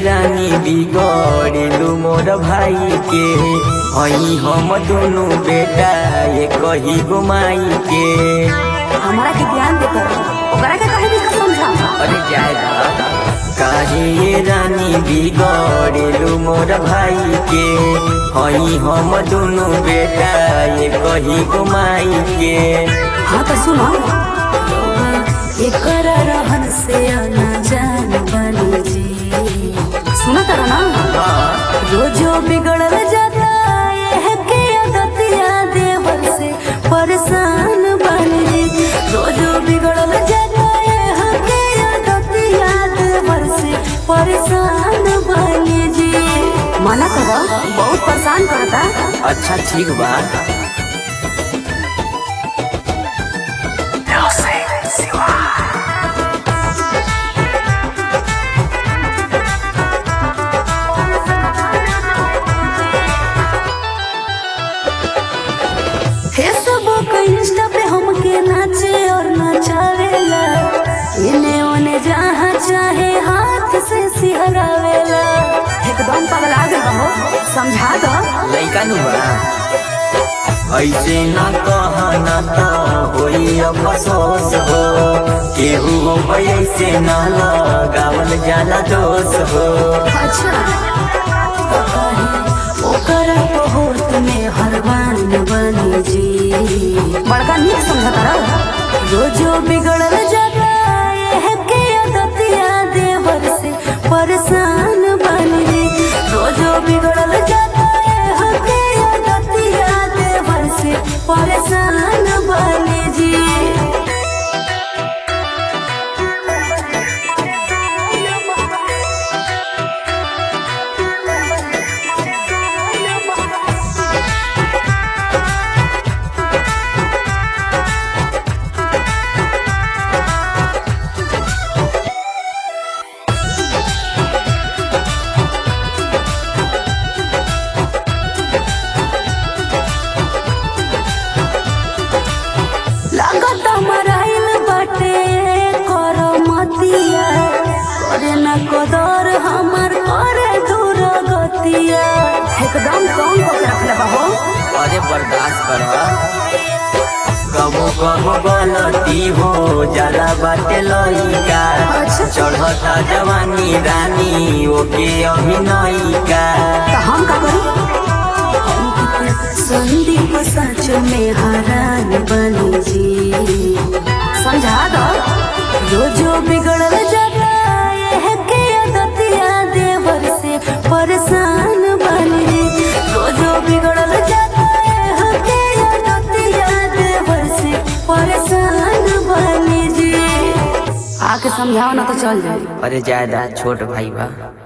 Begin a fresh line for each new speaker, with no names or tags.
रानी बिगड़लू मोर भाई के हई हम दोनों बेटा ये कही गुमाई के
हमारा के ध्यान देकर ओकरा के कहे भी समझा
अरे जाए काहे ये रानी बिगड़लू मोर भाई के हई हम दोनों बेटा ये कही गुमाई के
हाँ तो सुनो एकर रहन से आना जान बनी जी सुनो तारा ना रोजो बिगड़ल जाता ये के आदतिया देवर से परेशान बनी जी रोजो बिगड़ल जाता ये के आदतिया देवर से परेशान बनी जी मना करो बहुत परेशान करता
अच्छा ठीक बा
फेसबुक इंस्टा पे हमके नाचे और नचावेला इने ओने जहाँ चाहे हाथ से सिहरावेला एकदम पगला गए हो समझा दो
लइका नु बा ऐसे न कहना तो होई अफसोस हो केहू हो ऐसे न लगावल जाला दोष हो
अच्छा ओकर बहुत में हरवान बनी जी बड़का नीक समझता रहो रोजो बिगड़ल जाता ये के आदतिया देवर से परेशान बनी जी रोजो बिगड़ल जाता ये के आदतिया देवर से परेशान बनी जी लागत मराइल बाटे कर मतिया करे न कदर हमर करे दूर गतिया एकदम कम को रखले बाहो
अरे बर्दाश्त कर कबो कबो गलती हो जाला बाटे लइका चढ़ता जवानी रानी ओके अभिनयिका
तो हम का करी संदीप सच में हरान बनी जी समझा दो जो जो बिगड़ल जाता ये के आदतिया देवर से परेशान बनी जी जो जो बिगड़ल जाता ये के आदतिया देवर से परेशान बनी जी आके समझाओ ना तो चल जाए
अरे ज्यादा छोट भाई बा